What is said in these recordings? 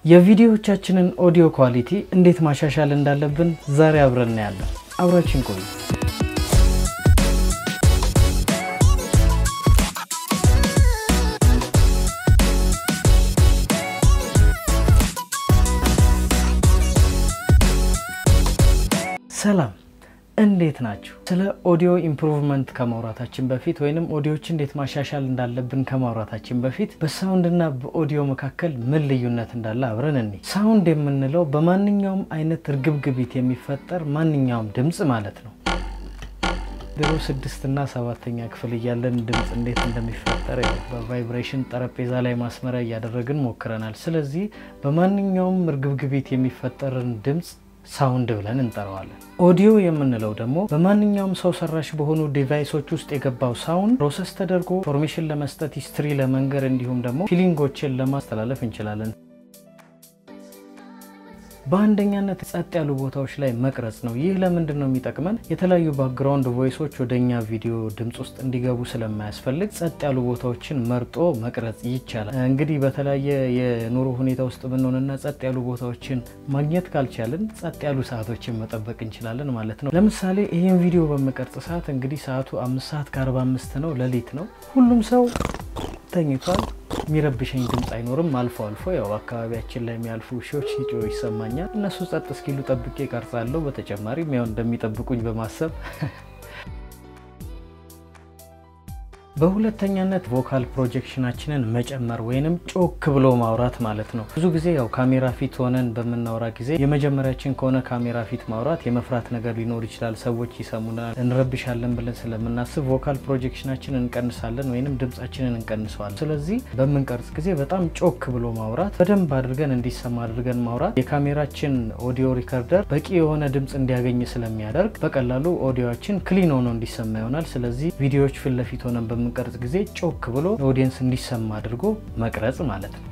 የቪዲዮዎቻችንን ኦዲዮ ኳሊቲ እንዴት ማሻሻል እንዳለብን ዛሬ አብረን እናያለን። አብራችን ቆዩ። ሰላም እንዴት ናችሁ? ስለ ኦዲዮ ኢምፕሩቭመንት ከማውራታችን በፊት ወይንም ኦዲዮች እንዴት ማሻሻል እንዳለብን ከማውራታችን በፊት በሳውንድና በኦዲዮ መካከል ምን ልዩነት እንዳለ አብረን እኔ ሳውንድ የምንለው በማንኛውም አይነት እርግብግቢት የሚፈጠር ማንኛውም ድምፅ ማለት ነው። ድሮ ስድስትና ሰባተኛ ክፍል እያለን ድምፅ እንዴት እንደሚፈጠር በቫይብሬሽን ጠረጴዛ ላይ ማስመሪያ እያደረግን ሞክረናል። ስለዚህ በማንኛውም እርግብግቢት የሚፈጠርን ድምፅ ሳውንድ ብለን እንጠራዋለን። ኦዲዮ የምንለው ደግሞ በማንኛውም ሰው ሰራሽ በሆኑ ዲቫይሶች ውስጥ የገባው ሳውንድ ፕሮሰስ ተደርጎ ኢንፎርሜሽን ለመስጠት ሂስትሪ ለመንገር እንዲሁም ደግሞ ፊሊንጎችን ለማስተላለፍ እንችላለን። በአንደኛነት ጸጥ ያሉ ቦታዎች ላይ መቅረጽ ነው። ይህ ለምንድን ነው የሚጠቅመን? የተለያዩ ባክግራውንድ ቮይሶች ወደ እኛ ቪዲዮ ድምፅ ውስጥ እንዲገቡ ስለማያስፈልግ ጸጥ ያሉ ቦታዎችን መርጦ መቅረጽ ይቻላል። እንግዲህ በተለያየ የኑሮ ሁኔታ ውስጥ ብንሆንና ጸጥ ያሉ ቦታዎችን ማግኘት ካልቻልን ጸጥ ያሉ ሰዓቶችን መጠበቅ እንችላለን ማለት ነው። ለምሳሌ ይህን ቪዲዮ በምቀርጽ ሰዓት እንግዲህ ሰዓቱ አምስት ሰዓት ከአርባ አምስት ነው፣ ሌሊት ነው። ሁሉም ሰው ተኝቷል። የሚረብሸኝ ድምፅ አይኖርም። አልፎ አልፎ ያው አካባቢያችን ላይ የሚያልፉ ውሾች ሲጮሁ ይሰማኛል። እነሱ ጸጥ እስኪሉ ጠብቄ ቀርጻለሁ። በተጨማሪም ያው እንደሚጠብቁኝ በማሰብ በሁለተኛነት ቮካል ፕሮጀክሽናችንን መጨመር ወይንም ጮክ ብሎ ማውራት ማለት ነው። ብዙ ጊዜ ያው ካሜራ ፊት ሆነን በምናወራ ጊዜ የመጀመሪያችን ከሆነ ካሜራ ፊት ማውራት የመፍራት ነገር ሊኖር ይችላል። ሰዎች ይሰሙናል፣ እንረብሻለን ብለን ስለምናስብ ቮካል ፕሮጀክሽናችንን እንቀንሳለን ወይንም ድምጻችንን እንቀንሰዋለን። ስለዚህ በምንቀርጽ ጊዜ በጣም ጮክ ብሎ ማውራት፣ በደንብ አድርገን እንዲሰማ አድርገን ማውራት የካሜራችን ኦዲዮ ሪከርደር በቂ የሆነ ድምፅ እንዲያገኝ ስለሚያደርግ በቀላሉ ኦዲዮችን ክሊን ሆኖ እንዲሰማ ይሆናል። ስለዚህ ቪዲዮዎች ፊት ለፊት ሆነን በምንቀርጽ ጊዜ ጮክ ብሎ ኦዲየንስ እንዲሰማ አድርጎ መቅረጽ ማለት ነው።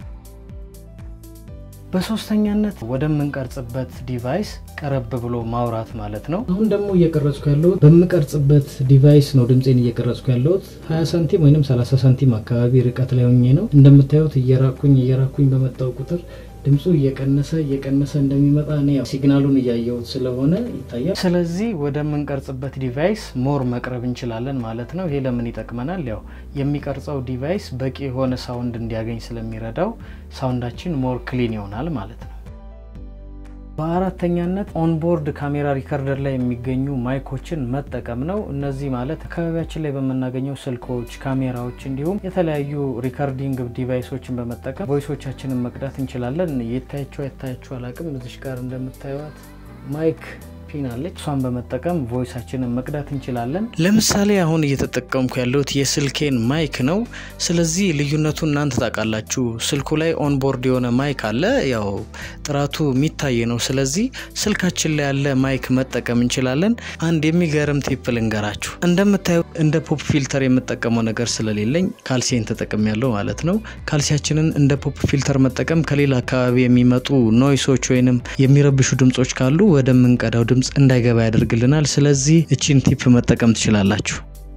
በሶስተኛነት ወደምንቀርጽበት ዲቫይስ ቀረብ ብሎ ማውራት ማለት ነው። አሁን ደግሞ እየቀረጽኩ ያለሁት በምቀርጽበት ዲቫይስ ነው። ድምፄን እየቀረጽኩ ያለሁት 20 ሳንቲም ወይም 30 ሳንቲም አካባቢ ርቀት ላይ ሆኜ ነው። እንደምታዩት እየራኩኝ እየራኩኝ በመጣው ቁጥር ድምፁ እየቀነሰ እየቀነሰ እንደሚመጣ እኔ ያው ሲግናሉን እያየሁት ስለሆነ ይታያል። ስለዚህ ወደምንቀርጽበት ዲቫይስ ሞር መቅረብ እንችላለን ማለት ነው። ይሄ ለምን ይጠቅመናል? ያው የሚቀርጸው ዲቫይስ በቂ የሆነ ሳውንድ እንዲያገኝ ስለሚረዳው ሳውንዳችን ሞር ክሊን ይሆናል ማለት ነው። በአራተኛነት ኦንቦርድ ካሜራ ሪከርደር ላይ የሚገኙ ማይኮችን መጠቀም ነው። እነዚህ ማለት አካባቢያችን ላይ በምናገኘው ስልኮች፣ ካሜራዎች እንዲሁም የተለያዩ ሪከርዲንግ ዲቫይሶችን በመጠቀም ቮይሶቻችንን መቅዳት እንችላለን። የታያቸው የታያቸው አላቅም እዚሽ ጋር እንደምታዩት ማይክ ፒን አለች። እሷን በመጠቀም ቮይሳችንን መቅዳት እንችላለን። ለምሳሌ አሁን እየተጠቀምኩ ያለሁት የስልኬን ማይክ ነው። ስለዚህ ልዩነቱ እናንተ ታውቃላችሁ። ስልኩ ላይ ኦንቦርድ የሆነ ማይክ አለ፣ ያው ጥራቱ የሚታይ ነው። ስለዚህ ስልካችን ላይ ያለ ማይክ መጠቀም እንችላለን። አንድ የሚገርም ቲፕ ልንገራችሁ። እንደምታዩ እንደ ፖፕ ፊልተር የምጠቀመው ነገር ስለሌለኝ ካልሲን ተጠቅም ያለው ማለት ነው። ካልሲያችንን እንደ ፖፕ ፊልተር መጠቀም ከሌላ አካባቢ የሚመጡ ኖይሶች ወይንም የሚረብሹ ድምጾች ካሉ ወደምንቀዳው ድምፅ እንዳይገባ ያደርግልናል። ስለዚህ እቺን ቲፕ መጠቀም ትችላላችሁ።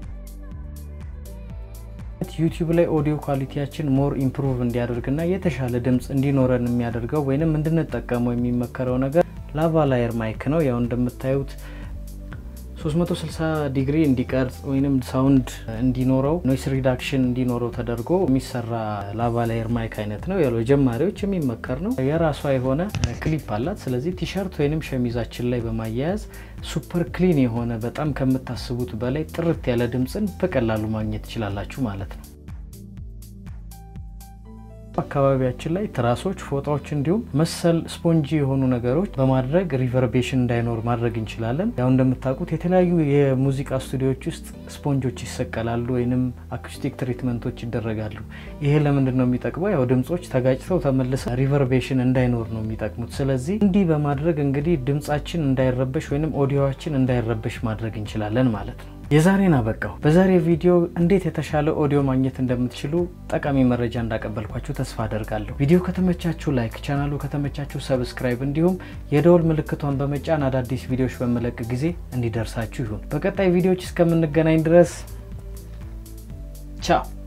ዩቲዩብ ላይ ኦዲዮ ኳሊቲያችን ሞር ኢምፕሩቭ እንዲያደርግና የተሻለ ድምፅ እንዲኖረን የሚያደርገው ወይንም እንድንጠቀመው የሚመከረው ነገር ላቫላየር ማይክ ነው። ያው እንደምታዩት 360 ዲግሪ እንዲቀርጽ ወይም ሳውንድ እንዲኖረው ኖይስ ሪዳክሽን እንዲኖረው ተደርጎ የሚሰራ ላቫላየር ማይክ አይነት ነው። ያው ጀማሪዎች የሚመከር ነው። የራሷ የሆነ ክሊፕ አላት። ስለዚህ ቲሸርት ወይም ሸሚዛችን ላይ በማያያዝ ሱፐር ክሊን የሆነ በጣም ከምታስቡት በላይ ጥርት ያለ ድምፅን በቀላሉ ማግኘት ትችላላችሁ ማለት ነው። አካባቢያችን ላይ ትራሶች፣ ፎጣዎች እንዲሁም መሰል ስፖንጂ የሆኑ ነገሮች በማድረግ ሪቨርቤሽን እንዳይኖር ማድረግ እንችላለን። ያው እንደምታውቁት የተለያዩ የሙዚቃ ስቱዲዮዎች ውስጥ ስፖንጆች ይሰቀላሉ ወይንም አኩስቲክ ትሪትመንቶች ይደረጋሉ። ይሄ ለምንድን ነው የሚጠቅመው? ያው ድምጾች ተጋጭተው ተመልሰው ሪቨርቤሽን እንዳይኖር ነው የሚጠቅሙት። ስለዚህ እንዲህ በማድረግ እንግዲህ ድምጻችን እንዳይረበሽ ወይንም ኦዲዮችን እንዳይረበሽ ማድረግ እንችላለን ማለት ነው። የዛሬን አበቃው። በዛሬ ቪዲዮ እንዴት የተሻለ ኦዲዮ ማግኘት እንደምትችሉ ጠቃሚ መረጃ እንዳቀበልኳችሁ ተስፋ አደርጋለሁ። ቪዲዮ ከተመቻችሁ ላይክ፣ ቻናሉ ከተመቻችሁ ሰብስክራይብ፣ እንዲሁም የደወል ምልክቷን በመጫን አዳዲስ ቪዲዮዎች በመለቅ ጊዜ እንዲደርሳችሁ ይሁን። በቀጣይ ቪዲዮዎች እስከምንገናኝ ድረስ ቻው።